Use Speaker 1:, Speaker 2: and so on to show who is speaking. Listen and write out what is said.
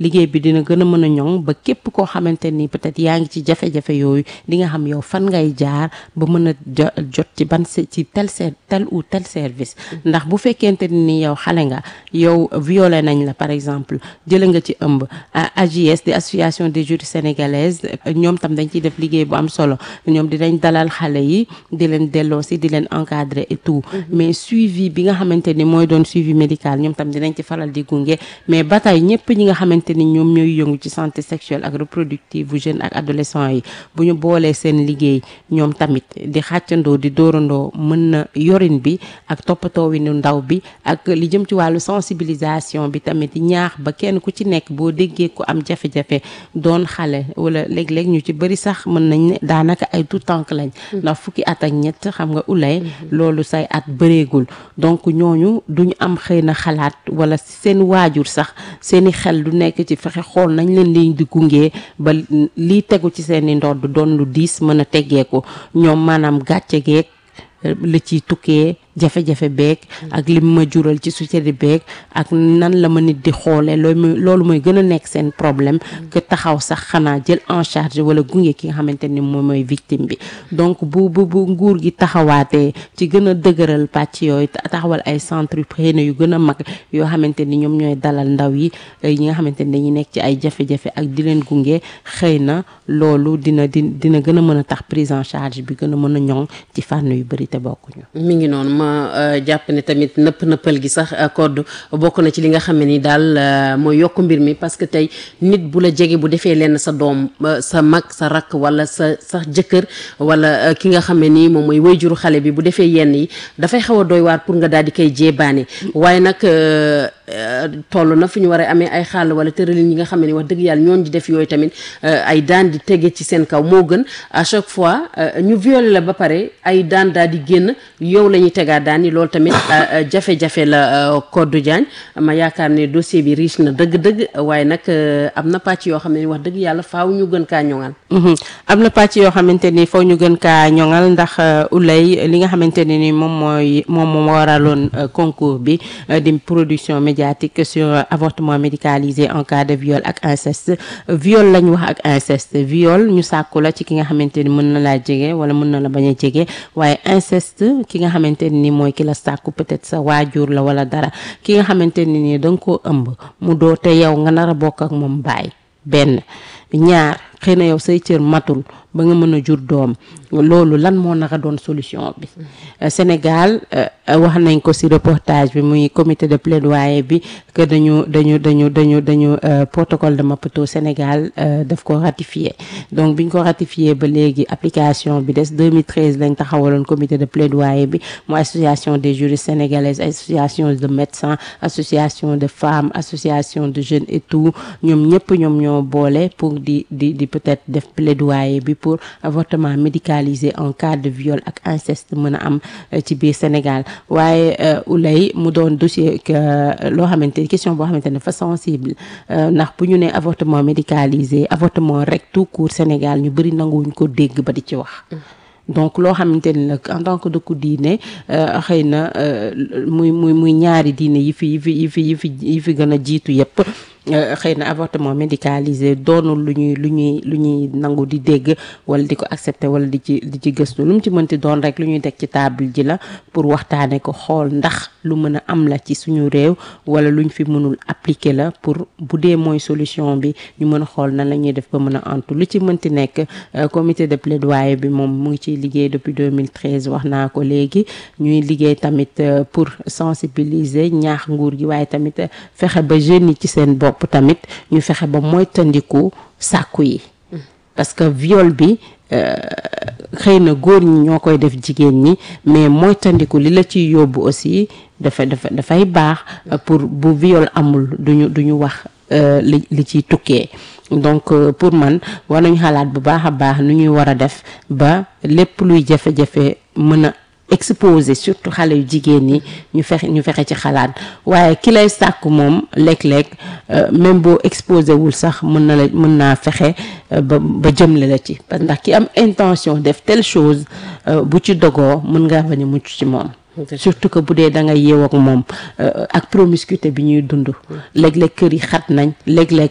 Speaker 1: liggéey bi dina gën a mën a ñoŋ ba képp koo xamante ni peut-être yaa ngi ci jafe-jafe yooyu di nga xam yow fan ngay jaar ba mën a jot ci ban ci tel tel ou tel service ndax bu fekkente ni yow xale nga yow violé nañ la par exemple jële nga ci ëmb AJS di association des juristes sénégalaises ñoom tam dañ ciy def liggéey bu am solo ñoom dinañ dalal xale yi di leen delloo si di leen encadrer et tout mais suivi bi nga xamante ni mooy doon suivi médical ñoom tam dinañ ci faral di gunge mais ba tey ñëpp ñi nga xamante ni ñoom ñooy yëngu ci santé sexuelle ak reproductive bu jeune ak adolescent yi bu ñu boolee seen liggéey ñoom tamit di xàccandoo di dóorandoo mën na yorin bi ak toppatoo wi nu ndaw bi ak li jëm ci wàllu sensibilisation bi tamit ñaax ba kenn ku ci nekk boo déggee ku am jafe-jafe doon xale wala léeg-léeg ñu ci bëri sax mën nañ ne daanaka ay tout tànk lañ ndax fukki at ak ñett xam nga ulay loolu say at bëreegul donc ñooñu duñu am xëy na xalaat wala seen waajur sax seeni xel du nekk ci fexe xool nañ leen liñ di gungee ba lii tegu ci seeni ndodd doon lu diis mën a teggeeku ñoom maanaam gàcce geek la ciy tukkee jafe-jafe beeg ak lim ma jural ci société beeg ak nan la ma nit di xoolee loolu loolu mooy gën a nekk seen problème que taxaw sax xanaa jël en charge wala gunge ki nga xamante ni moom mooy victime bi donc bu bu bu nguur gi taxawaatee ci gën a dëgëral pàcc yooyu taxawal ay centre yu xëy na yu gën a mag yoo xamante ni ñoom ñooy dalal ndaw yi ñi nga xamante ni dañuy nekk ci ay jafe-jafe ak di leen gunge xëy na loolu dina di dina gën a mën a tax prise en charge bi gën a mën a ñoŋ ci fànn yu bëri te bokkuñu.
Speaker 2: mi ngi noonu ma jàpp ne tamit nëpp nëppal gi sax code bokk na ci li nga xam ne ni daal mooy yokk mbir mi parce que tey nit bu la jege bu defee lenn sa doom sa mag sa rakk wala sa sax jëkkër wala ki nga xam ne nii moom mooy wayjuru xale bi bu defee yenn yi dafay xaw a doy waar pour nga daal di koy jéebaane waaye nag toll na fu ñu war a amee ay xàll wala tëralin yi nga xam ne wax dëgg yàlla ñoon di def yooyu tamit ay daan di tege ci seen kaw moo gën à chaque fois ñu violé la ba pare ay daan daal di génn yow la ñuy tegaat daan yi loolu tamit jafe-jafe la Codou Diagne ma yaakaar ne dossier bi riche na dëgg-dëgg waaye nag am na pàcc yoo xam ne wax dëgg yàlla faaw ñu gën kaa ñoŋal
Speaker 1: am na pàcc yoo xamante ni faaw ñu gën kaa ñoŋal ndax ulay li nga xamante ne ni moom mooy moom moo waraloon concours bi di production médiatique sur avortement médicalisé en cas de viol ak inceste viol lañ wax ak inceste viol ñu sàkku la ci ki nga xamante ni mën na laa jege wala mën na la bañ a jege waaye inceste ki nga xamante ni mooy ki la sàkku peut-être sa waajur la wala dara ki nga xamante ni nii da nga koo ëmb mu doo te yow nga nar a bokk ak moom baay benn ñaar xëy na yow say cër matul ba nga mën a jur doom loolu lan moo naka doon solution bi Sénégal wax nañ ko ci reportage bi muy comité de plaidoyer bi que dañu dañu dañu dañu dañu protocole de Maputo Sénégal daf ko ratifié donc biñ ko ratifié ba léegi application bi des 2013 lañ taxawaloon comité de plaidoyer bi mu association des juristes sénégalaises association de médecins association de femmes association de jeunes et tout ñoom ñëpp ñoom ñoo boole pour di di di peut-être def plaidoyer bi pour avortement médicalisé en cas de viol ak inceste mën a am ci biir Sénégal waaye ulay mu doon dossier loo xamante question boo xamante ne dafa sensible ndax bu ñu ne avortement médicalisé avortement rek tout court Sénégal ñu bëri nanguwuñ ko dégg ba di ci wax donc loo xamante ni nag en tant que dëkku diine xëy na muy muy muy ñaari diine yi fi yi fi yi fi yi fi yi fi gën a jiitu yépp xëy na avortement médicalisé doonul lu ñuy lu ñuy lu ñuy nangu di dégg wala di ko accepter wala di ci di ci gëstu lu mu ci mënti doon rek lu ñuy teg ci table ji la pour waxtaane ko xool ndax lu mën a am la ci suñu réew wala luñ fi mënul appliquer la pour bu dee mooy solution bi ñu mën a xool nan la ñuy def ba mën a antu lu ci mënti nekk comité de plaidoyer bi moom mu ngi ciy liggéey depuis 2013 wax naa ko léegi ñuy liggéey tamit pour sensibiliser ñaax nguur gi waaye tamit fexe ba jeunes yi ci seen bopp bopp tamit ñu fexe ba moytandiku sàkku yi parce que viol bi xëy na góor ñi ñoo koy def jigéen ñi mais moytandiku li la ciy yóbbu aussi dafa dafa dafay baax pour bu viol amul duñu duñu wax li li ciy tukkee donc pour man war nañu xalaat bu baax a baax nu ñuy war a def ba lépp luy jafe-jafe mën a exposé surtout xale yu jigéen ñi ñu fexe ñu fexe ci xalaat waaye ki lay sàkk moom léeg-léeg même boo exposé wul sax mën na la mën naa fexe ba ba jëmle la ci parce que ndax ki am intention def telle chose bu ci dogoo mën ngaa bañ a mucc ci moom surtout que bu dee da nga yeew ak moom ak promiscuité bi ñuy dund léeg-léeg kër yi xat nañ léeg-léeg